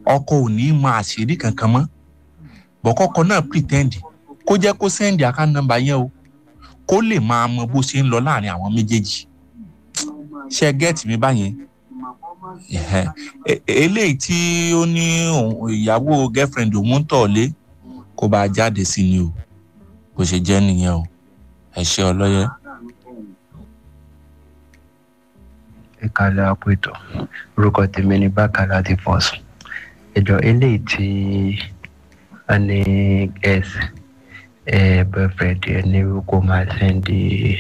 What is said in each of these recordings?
ọkọ ò ní mọ àṣírí kankan mọ́ bọ́kọ́kọ́ náà pretend kó jẹ́ kó send account number yẹn o kó lè máa mọ bó ṣe ń lọ láàrin àwọn méjèèjì ṣe get mi báyẹn Ẹhẹ́. E- eléyìí tí ó ní òun- ìyàwó girlfriend òun ń tọ̀ lé kó bá a jáde sí ni o bó ṣe jẹ́ nìyẹn o ẹ ṣe ọlọ́yẹ. ẹ kalẹ̀ àpò ètò orúkọ tèmi ní bákà láti fọ́sùn ẹjọ́ eléyìí tí a ní s ẹ boyfriend ẹ ní kó máa sẹ́ndì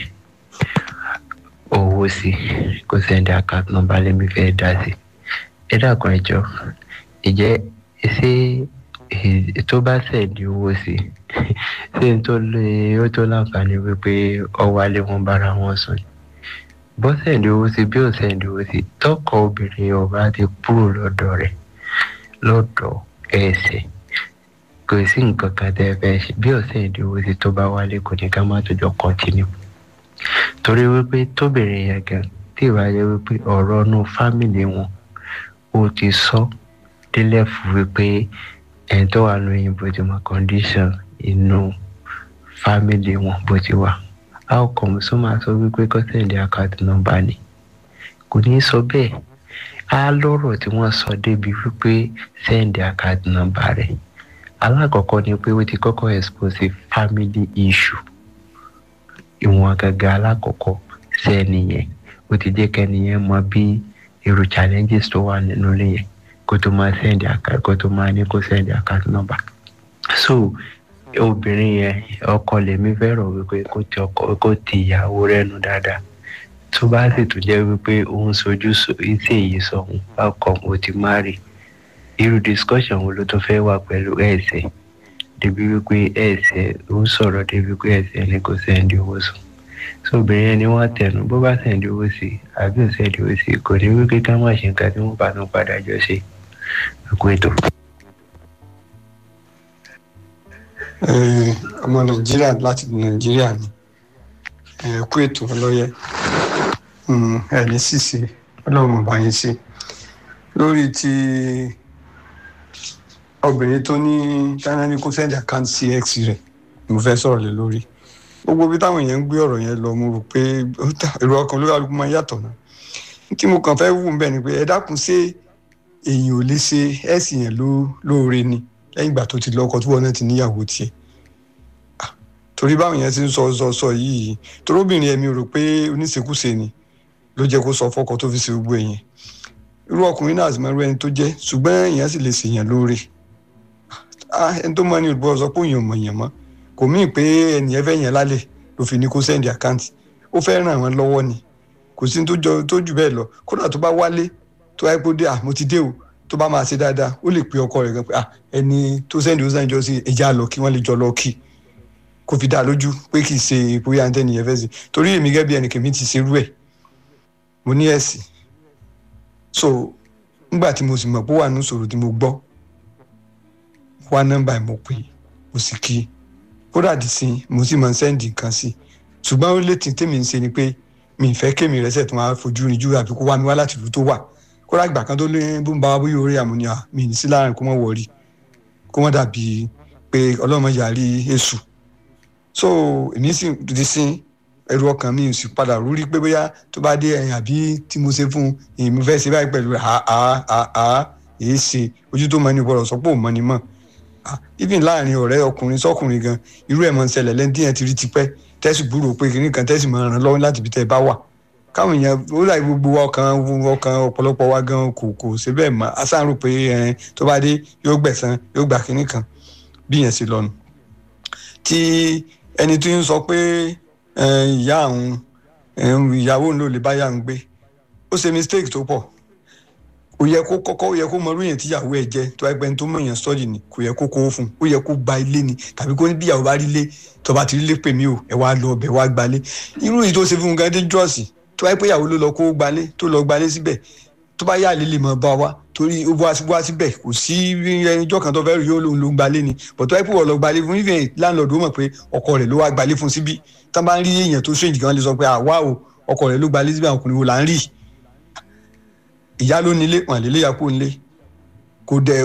owó sí kó sẹ́ndì account number lèmi fẹ́ dá sí ẹ dàkún ẹjọ́ ìjẹ́ ṣé ẹ- tó bá sẹ́ndì owó sí ṣé n tó lè ó tó láǹfààní wípé ọwọ́ alẹ́ wọn bára wọn sùn bó sẹ́ndì owó sí bí ó sẹ́ndì owó sí tọkọ obìnrin ọba ti kúrò lọ́dọ̀ rẹ̀ lọ́dọ̀ ẹsẹ̀ kò sí nǹkan kan tẹ́ ẹ fẹ́ ṣe bí ó sẹ́ndì owó sí tó bá wálé kò ní ká má tó jọ kọ́ntínú torí wípé tóbìnrin yẹn gan tí ìwà yẹ wípé ọ̀rọ̀ inú fámìlì wọn ó ti sọ délẹ̀ fún wípé ẹni tó wà lóyún bó ti mọ condition inú fámìlì wọn bó ti wà how come sọ máa sọ wípé kó sẹ́ndì account number ni kò ní sọ bẹ́ẹ̀ á lọ́rọ̀ tí wọ́n sọ débi wípé sẹ́ndì account number rẹ̀ alákọ̀ọ́kọ́ ni pé ó ti kọ́kọ́ expose family issue ìwọ̀n gàgà alákọ̀ọ́kọ́ sẹ́ni yẹn ó ti jẹ́ kẹ́ni yẹn mọ bí irú challenges tó wà nínú ilé yẹn kó tó máa sẹ́ndì account kó tó máa ní kó sẹ́ndì account number so obìnrin yẹn ọkọ lèmi fẹ́ràn wípé kó ti ọkọ kó ti ìyàwó rẹ̀ nù dáadáa tó bá sì tún jẹ́ wípé òun sojú so- iṣẹ́ èyí sọ̀hún bákan ó ti má rí irú discussion wo ló tún fẹ́ wà pẹ̀lú ẹ̀sẹ̀ débi wípé ẹ̀sẹ̀ ó ń sọ̀rọ̀ débi wípé ẹ̀sẹ̀ ni kò sẹ́ndì owó sùn so obìnrin yẹn ni wọ́n tẹnu bó bá sẹ́ndì owó sí àbí ò sẹ́ndì owó sí kò ní wípé ká má ṣe nǹkan tí wọ́n bá tún padà jọ ṣe ẹ̀kú ètò. Eh, ọmọ nàìjíríà láti nàìjíríà ni ẹ kú ètò ọlọ́yẹ Mm, ẹ ní ṣìṣe ọlọ́run bá yín ṣe lórí ti obìnrin tó ní china ní kó sẹ́ndì àkáǹtì sí x rẹ̀ mo fẹ́ sọ̀rọ̀ lé lórí gbogbo bí táwọn èèyàn ń gbé ọ̀rọ̀ yẹn lọ mo rò pé ó dà èrò ọkàn lórí alùpùpù máa yàtọ̀ náà tí mo kàn fẹ́ wù ń bẹ̀ ni pé ẹ dákun ṣé èèyàn ò lè ṣe ẹ̀sìn yẹn ló- lóore ni lẹ́yìn ìgbà tó ti lọ́kọ tí wọ́n náà ti níyàwó tiẹ̀ Ah, torí báwọn yẹn ti ń sọ sọ sọ yìí torí obìnrin ẹ̀mí rò pé oníṣekúṣe ni ló jẹ́ kó sọ fọ́kọ tó fi ṣe gbogbo ẹ̀yẹn irú ọkùnrin náà sì máa rú ẹni tó jẹ́ ṣùgbọ́n èèyàn sì lè ṣèyàn lóore Ah, ẹni tó mọ ní olùbọ̀ sọ pé òyìn mọ̀ yàn mọ́ kò míì pé ẹnìyẹn fẹ́ yàn lálẹ́ ló fi ní kó sẹ́ndì àkáǹtì ó fẹ́ ràn wọ́n lọ́wọ́ ni kò sí ní tó jọ- tó jù bẹ́ẹ̀ lọ kódà tó bá wálé tó wáyé pé ó dé à mo ti dé o tó bá máa ṣe dáadáa ó lè pe ọkọ rẹ̀ gan pé à ẹni tó sẹ́ndì ó sẹ́ndì jọ sí ẹja lọ kí wọ́n lè jọ lọ kí kó fi dá a lójú pé kì í ṣe bóyá ẹni tẹ́niyẹn fẹ́ sí torí èmi gẹ́gẹ́ bí ẹnìkan mi ti ṣerú ẹ̀ mo ní ẹ̀sìn so nígbà tí mo sì mọ̀ pé ó wà ní ìṣòro tí mo gbọ́ wá nọ́mbà ẹ̀ mo pè é, mo sì kí i kódà dì sí mo sì máa ń sẹ́ndì nǹkan sí i ṣùgbọ́n ó lè tí tèmi ń ṣe ni pé mi ì fẹ́ kémi rẹ̀ sẹ̀ tó máa fojú rin jù àbí kó wá mi wá láti ìlú tó wà kódà ìgbà kan tó lé bó ń bá wa bóyá orí àmúnià mi ní sí láàrin kó mọ̀ wọ̀rí kó mọ̀ dàbí pé ọlọ́mọ yàrí èṣù so èmi sì ti sin ẹrù ọkàn mi ò sì padà rúrí pé bóyá tó bá dé ẹ̀yìn àbí tí mo ṣe fún èmi fẹ́ ṣe báyìí pẹ̀lú àá èé ṣe ojú tó mọ ní gbọ́dọ̀ sọ pé ò mọ ni mọ̀ Ah, even láàrin ọ̀rẹ́ ọkùnrin sọ́kùnrin gan irú ẹ̀ máa ń ṣẹlẹ̀ lẹ́ni tí yẹn ti rí tipẹ́ tẹ́sí gbúrò pé kìnnì kan tẹ́sí máa ràn lọ́wọ́ láti ibi tẹ́ ẹ bá wà káwọn èèyàn ó láì gbogbo ọkàn ọkàn ọ̀pọ̀lọpọ̀ wa gan kò kò ṣe bẹ́ẹ̀ mọ́ asáàrò pé ẹ, tó bá dé yóò gbẹ̀san yóò gbà kìnnì kan bí yẹn ṣe lọ́nu tí ẹni tí ń sọ pé ẹ, ìyá àwọn ìyàwó òun ló lè bá yà ń gbé ó ṣe mistake tó pọ̀ ó yẹ kó kọ́kọ́ ó yẹ kó mọrú yẹn tíyàwó ẹ̀ jẹ́ tó ẹgbẹ́ tó mọ̀ yẹn sọ́ọ̀dì ni kò yẹ kó kó fún un ó yẹ kó gba ilé ni tàbí kó ní bíyàwó bá rí ilé tó bá ti rí ilé pè mí o ẹ wá lọ ọbẹ̀ wá gbalé irú yìí tó ṣe fún un gan dangerous tó wáyé pé ìyàwó ló lọ kó gbalé tó lọ gbalé síbẹ̀ tó bá yà lè lè mọ̀ bá wa torí ó wá wá síbẹ̀ kò sí ẹnìjọ́ kan tó fẹ́ rí yóò lòun ló ń gbalé ni but tó wáyé pé wọ́n lọ gbalé fún even landlord ó mọ̀ pé ọkọ rẹ̀ ló wá gbalé fún síbí tán bá ń rí èèyàn tó strange gan lè sọ pé àwa o ọkọ rẹ̀ ló gbalé síbí àwọn ọkùnrin wo là ń rí ìyá ló nílé wọn àlélẹ́yà kó nílé kò dẹ̀